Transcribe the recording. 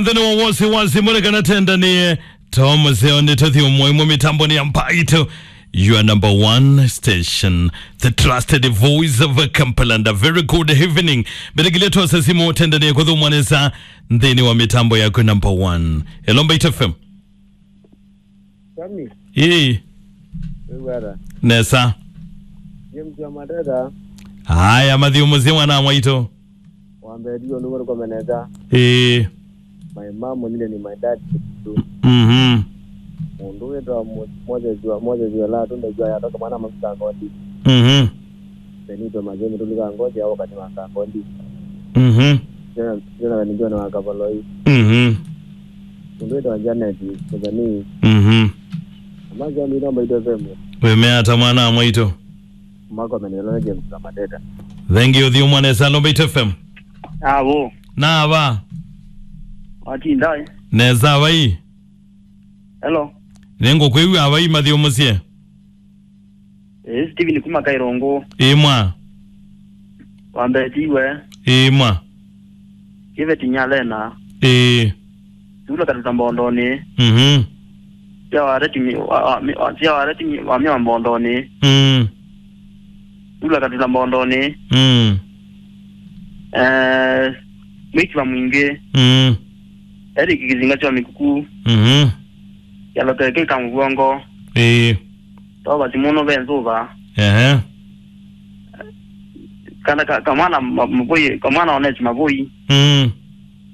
thini wa wasiwasi murekana tendanie tom seone tothi umwemwe mitamboni ya mpaito your number one station the trusted voice of Kampala a very good evening beregileto sasimu tendanie kuthu mwanesa nthini wa mitambo yako number one hello Mbait FM Sami, ii wera. nesa James wa Madeda, haya mathiumuzie mwana mwaito wambe dio ni wero komeneza. ii My mom nile ni my dad kitu. mhm Mundu wetu moja jua moja jua la tunde jua ya toka mwana mafika ngodi. mhm Benito majeni tulika ngodi au kati maka ngodi. mhm Jana jana ni jana wakaboloi. mhm Mundu wetu wa Janet kuzani. mhm Amaja ni namba ito vemu. wemeata mwana mwaito Mako amenelona James wa Madeda. thank you thiu mwanesa hello Mbait FM avo nava watindai neza vai hello ningukwiwa vai mathiumucie e steven kuma kairongo imwa wambetiwe imwa kive tinyalena ii tula katuta mbondoni mhm sia wareti sia wareti wamia mbondoni mm tula katuta mbondoni mm eh mikiva mwingi mm eri kikizinga cha mikuku mhm yalokeke kamugongo ii toba simuno benzuva ehe kana ka- kamwana ma- maboi kamwana onesi maboi mm